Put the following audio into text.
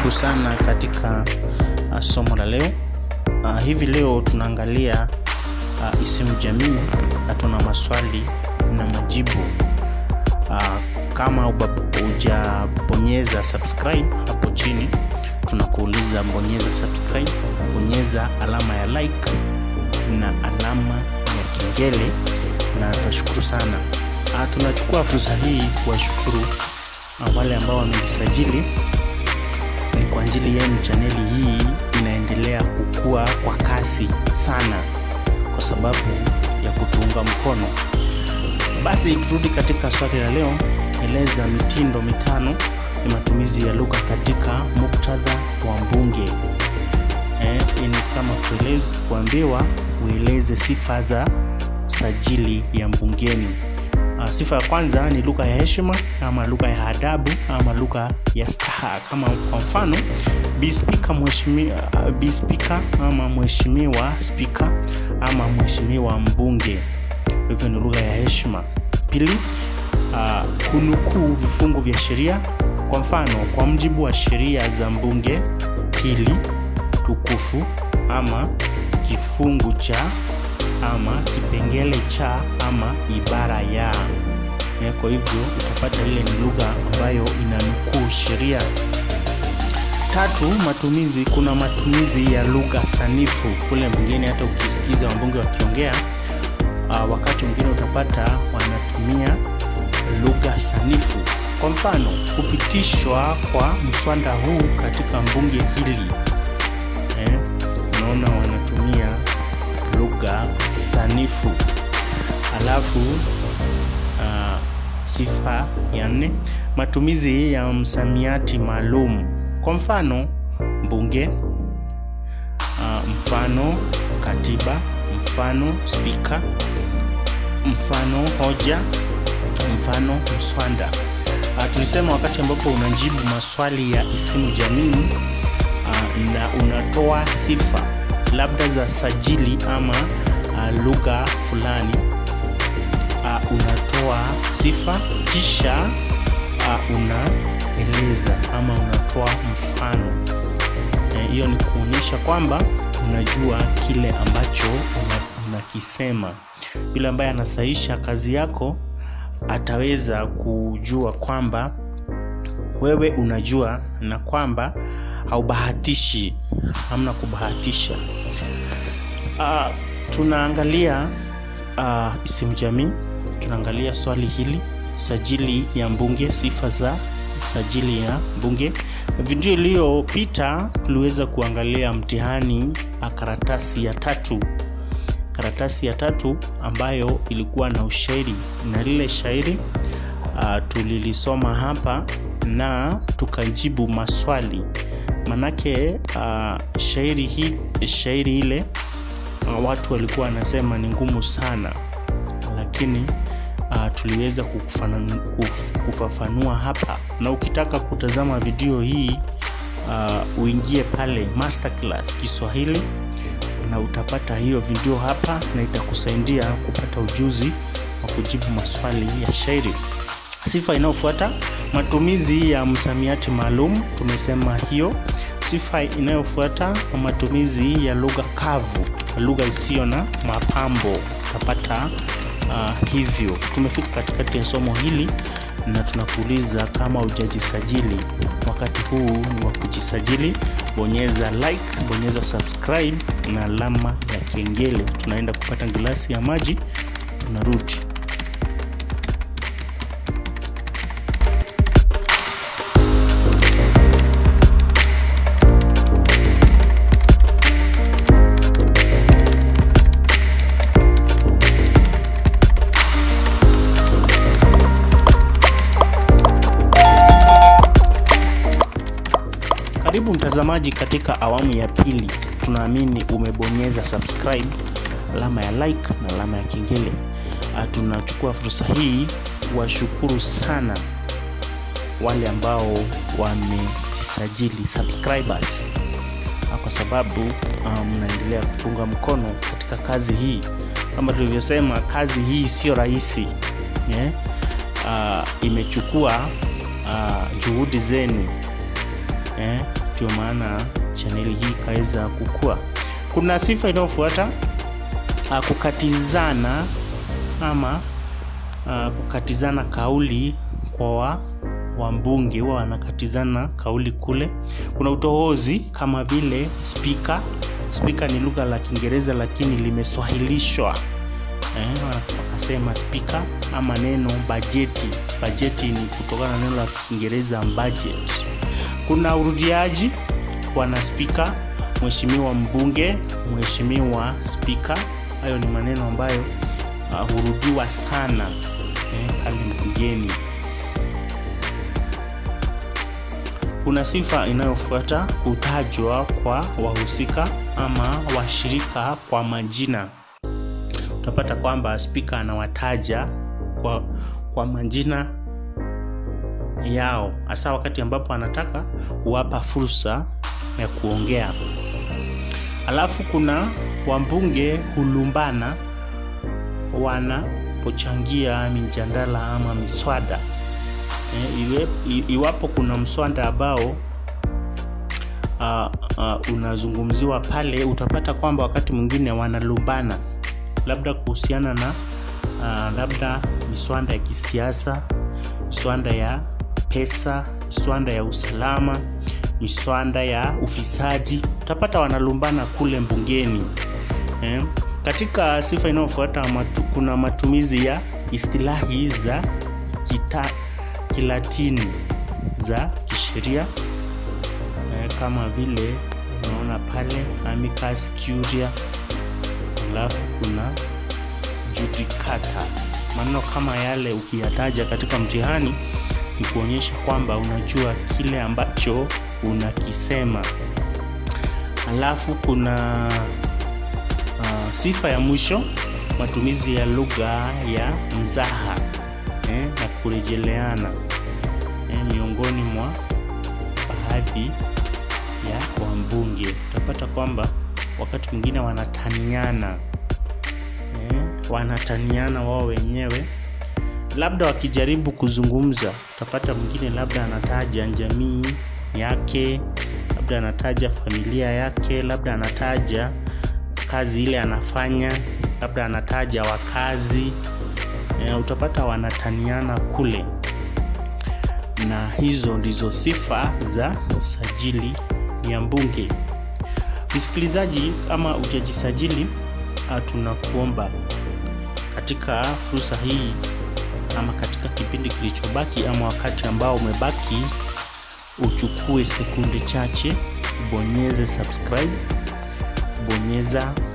Karibu sana katika uh, somo la leo. Uh, hivi leo tunaangalia uh, isimu jamii na tuna maswali na majibu. Uh, kama hujabonyeza subscribe hapo chini, tunakuuliza bonyeza subscribe, bonyeza alama ya like na alama ya kengele, na tutashukuru sana. Uh, tunachukua fursa hii kuwashukuru uh, wale ambao wamejisajili ni kwa ajili yenu chaneli hii inaendelea kukua kwa kasi sana kwa sababu ya kutuunga mkono. Basi turudi katika swali la leo. Eleza mitindo mitano ya matumizi ya lugha katika muktadha wa mbunge. Eh, ni kama kueleza kuambiwa ueleze sifa za sajili ya mbungeni. Uh, sifa ya kwanza ni lugha ya heshima ama lugha ya adabu ama lugha ya staha. Kama kwa mfano bi spika mheshimiwa, uh, bi spika ama mheshimiwa spika ama mheshimiwa mbunge. Hivyo ni lugha ya heshima. Pili, uh, kunukuu vifungu vya sheria. Kwa mfano, kwa mujibu wa sheria za mbunge hili tukufu ama kifungu cha ama kipengele cha ama ibara ya. Kwa hivyo utapata ile ni lugha ambayo inanukuu sheria. Tatu, matumizi. Kuna matumizi ya lugha sanifu kule mwingine, hata ukisikiza wabunge wakiongea, uh, wakati mwingine utapata wanatumia lugha sanifu. Kwa mfano, kupitishwa kwa mswada huu katika bunge hili eh, unaona wanatumia lugha sanifu. Alafu uh, sifa ya nne, matumizi ya msamiati maalum. Kwa mfano mbunge, uh, mfano katiba, mfano spika, mfano hoja, mfano mswada. Uh, tulisema wakati ambapo unajibu maswali ya isimu jamii uh, na unatoa sifa labda za sajili ama uh, lugha fulani uh, unatoa sifa kisha uh, unaeleza ama unatoa mfano hiyo. E, ni kuonyesha kwamba unajua kile ambacho unakisema. Yule ambaye anasahisha kazi yako ataweza kujua kwamba wewe unajua na kwamba haubahatishi, hamna kubahatisha. Uh, tunaangalia uh, isimu jamii, tunaangalia swali hili, sajili ya mbunge, sifa za sajili ya mbunge. Video iliyopita tuliweza kuangalia mtihani a karatasi ya tatu, karatasi ya tatu ambayo ilikuwa na ushairi na lile shairi uh, tulilisoma hapa na tukajibu maswali manake uh, shairi hii shairi ile uh, watu walikuwa wanasema ni ngumu sana, lakini uh, tuliweza kuf, kufafanua hapa, na ukitaka kutazama video hii uh, uingie pale masterclass Kiswahili na utapata hiyo video hapa, na itakusaidia kupata ujuzi wa kujibu maswali ya shairi. Sifa inayofuata matumizi ya msamiati maalum, tumesema hiyo. Sifa inayofuata matumizi ya lugha kavu, lugha isiyo na mapambo, utapata uh, hivyo. Tumefika katikati ya somo hili na tunakuuliza kama hujajisajili, wakati huu ni wa kujisajili. Bonyeza like, bonyeza subscribe na alama ya kengele. Tunaenda kupata glasi ya maji, tunarudi. Karibu mtazamaji katika awamu ya pili. Tunaamini umebonyeza subscribe, alama ya like na alama ya kengele. Tunachukua fursa hii kuwashukuru sana wale ambao wamejisajili subscribers, kwa sababu mnaendelea um, kutunga mkono katika kazi hii. Kama tulivyosema, kazi hii sio rahisi yeah? Uh, imechukua uh, juhudi zenu eh, ndio maana chaneli hii ikaweza kukua. Kuna sifa inayofuata uh, kukatizana ama uh, kukatizana kauli kwa wa, wambunge huwa wanakatizana kauli kule. Kuna utohozi kama vile spika. Spika ni lugha la Kiingereza lakini limeswahilishwa eh, wakasema spika ama neno bajeti. Bajeti ni kutokana na neno la Kiingereza budget. Kuna urudiaji, bwana spika, mheshimiwa mbunge, mheshimiwa spika. Hayo ni maneno ambayo uh, hurudiwa sana eh, pale bungeni. Kuna sifa inayofuata kutajwa kwa wahusika ama washirika kwa majina. Utapata kwamba spika anawataja kwa, kwa majina yao, hasa wakati ambapo anataka kuwapa fursa ya kuongea. Alafu kuna wambunge hulumbana wanapochangia mijadala ama miswada. E, iwe, iwapo kuna mswada ambao uh, uh, unazungumziwa pale, utapata kwamba wakati mwingine wanalumbana labda kuhusiana na uh, labda miswada ya kisiasa, miswada ya pesa, miswada ya usalama, miswada ya ufisadi, utapata wanalumbana kule mbungeni eh. Katika sifa inayofuata matu, kuna matumizi ya istilahi za kita, Kilatini za kisheria eh, kama vile unaona pale amicus curiae, alafu kuna judicata. Maneno kama yale ukiyataja katika mtihani ni kuonyesha kwamba unajua kile ambacho unakisema. Alafu kuna uh, sifa ya mwisho, matumizi ya lugha ya mzaha eh, na kurejeleana eh, miongoni mwa baadhi ya wambunge. Utapata kwamba wakati mwingine wanataniana eh, wanataniana wao wenyewe, labda wakijaribu kuzungumza, utapata mwingine labda anataja jamii yake, labda anataja familia yake, labda anataja kazi ile anafanya, labda anataja wakazi e, utapata wanataniana kule, na hizo ndizo sifa za sajili ya mbunge. Msikilizaji, ama ujajisajili, tunakuomba katika fursa hii ama katika kipindi kilichobaki ama wakati ambao umebaki, uchukue sekunde chache, bonyeze subscribe, bonyeza